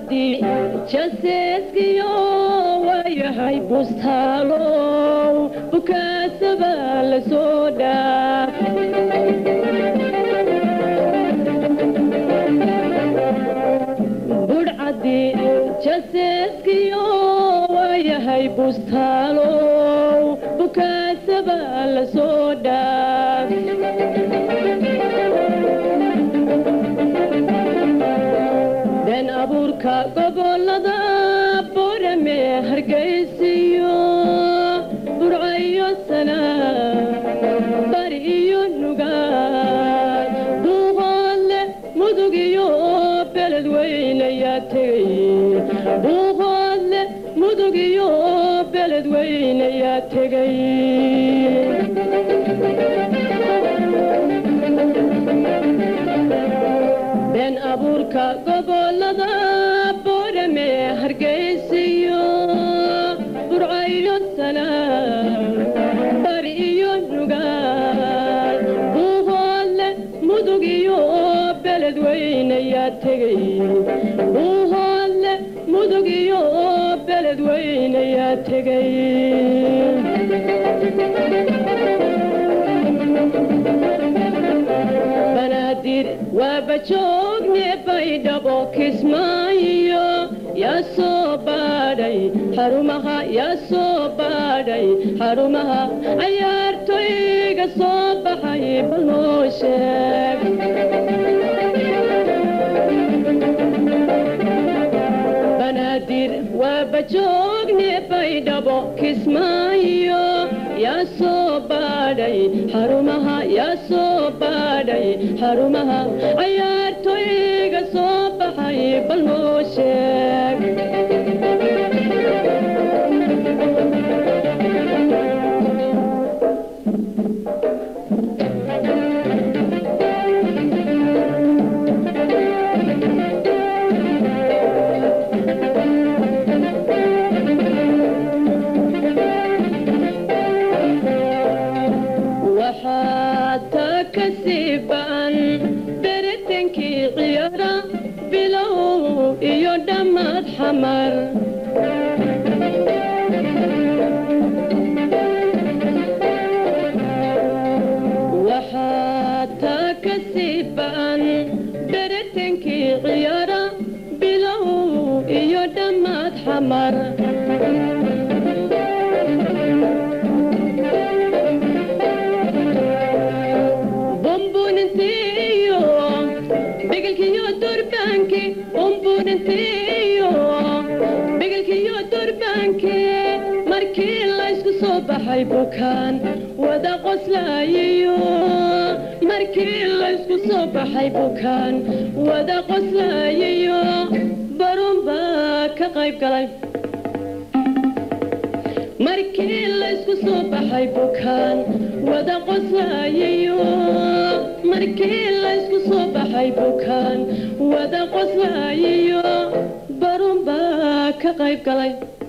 burcadii jaseeskiyo waayahay bustaalow bukaasaba la soo dhaaf burcadii jaseeskiyo waayahay bustaalow bukaasaba la soo dhaaf been abuurka gobolada borame hargaysiyo burcayo sana bari iyo nugaal buuqoodle mudug iyo beled weynayaa tegay buuqoodle mudug iyo beled weynayaa tegay been abuurka gobolada borame hargaysiyo burcayo sana bari iyo nugaal buuqoodle mudug iyo beled weynayaa tegay buuqoodle mudug iyo beled weynayaa tegay banaadir waaba joogne baydhabo kismaayo yaa soo baadhay xarumaha yaa soo baadhay xarumaha cayaartoyga soo baxay bal noo sheeg banaadir waaba joogne baydhabo kismaayo yaa soo baadhay xarumaha yaa soo baadhay xarumaha cayaartoyga soo baxay bal noo sheeg waxaad taa ka sii ba'an beritankii ciyaara bilow iyo dhammaad xamar waxaad taa ka sii ba'an beritankii ciyaara bilow iyo dhammaad xamar bumbunitiyo bigelkiyo durbaanki bumbunitiyo bigelkiyo durbaanki markii laysku soo baxay bukaan wada qoslaayiyo markii laysku soo baxay bukaan wada qoslaayiyo barun baa ka qayb galay markii laysku soo baxay bukaan wada qoslaayiyo markii laysku soo baxay bukaan wada qoslaayiyo barun baa ka qayb galay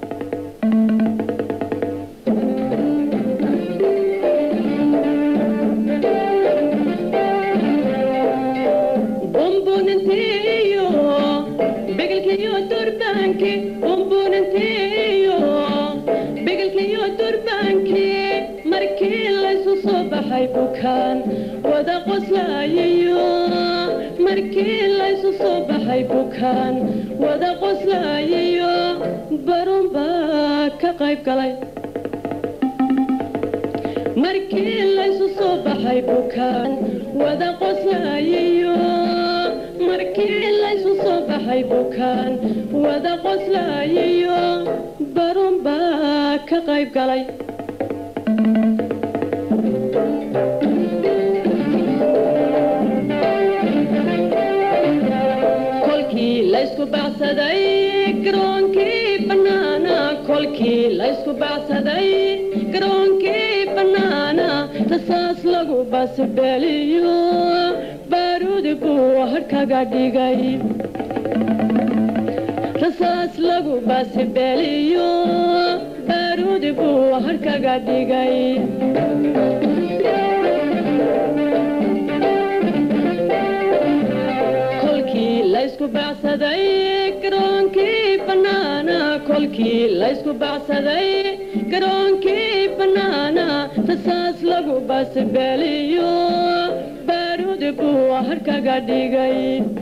bumbunitiyo bigelkiyo durbaanki bumbunitiyo bigelkiyo durbaanki markii laysu soo baxay bukaan wada qoslaayiyo markii laysu soo baxay bukaan wada qoslaayiyo barun baa ka qayb galay markii laysu soo baxay bukaan wada qoslaayiyo markii laysu soo baxay bukaan wada qoslaayiyo barun baa ka qayb galay kolkii laysku bacsaday garoonkii bannaana kolkii laysku bacsaday garoonkii bannaana rasaas lagu basbeeliyo baaruudi buu harkaga dhigay rasaas lagu basbeeliyo baaruudi buu harkaga dhigay kolkii laysku bacsaday garoonka kolkii laysku bacsaday garoonkii bannaana rasaas lagu baasbeeliyo baaruudi buu harkaga dhigay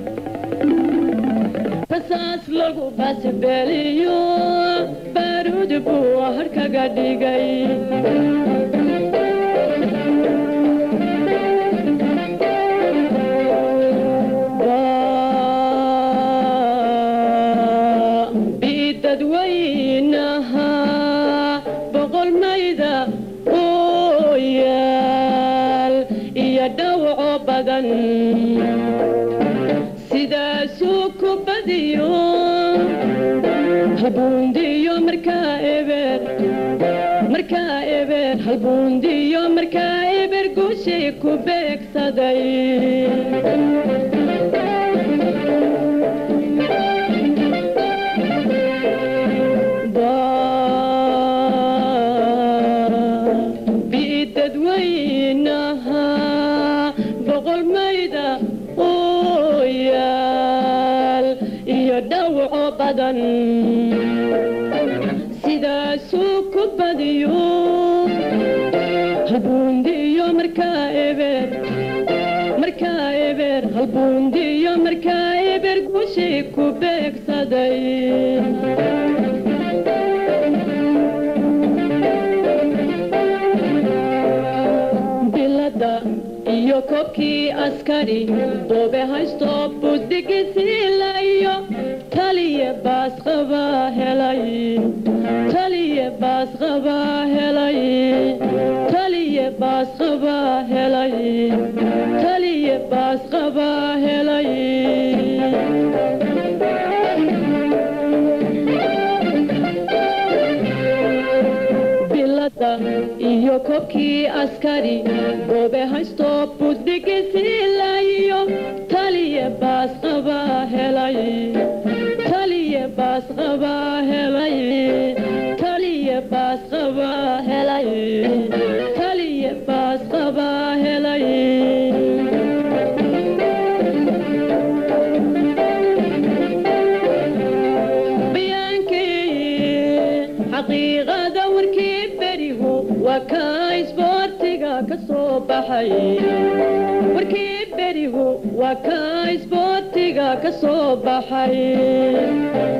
rasaas lagu baasbeeliyo baaruudi buu harkaga dhigay dadweynaha boqol mayda oo yaal iyo dhawaco badan sidaasuu ku badiyo halbuundiyo markaa eber markaa eber halbuundiyo markaa eber guushay ku beegsaday dadweynaha boqol mayda oo yaal iyo dhawaco badan sidaasuu ku badiyo halbuundiyo markaa eber markaa eber halbuundiyo markaa eber guushay ku beegsaday iyo koobkii askari boobe haysto budigisiilayo taliye baas qabaa helay taliye baas qabaa helay taliye baas qabaa helay taliye baas qabaa helay iyo koobkii askari boobe haysto budigisiilayo taliye baas qabaa helay taliye baas qabaa helay taliye baas qabaa helay taliye baas qabaa helay xaqiiqada warkii berigu waa kaa isboortiga ka soo baxay warkii berigu waa kaa isboortiga ka soo baxay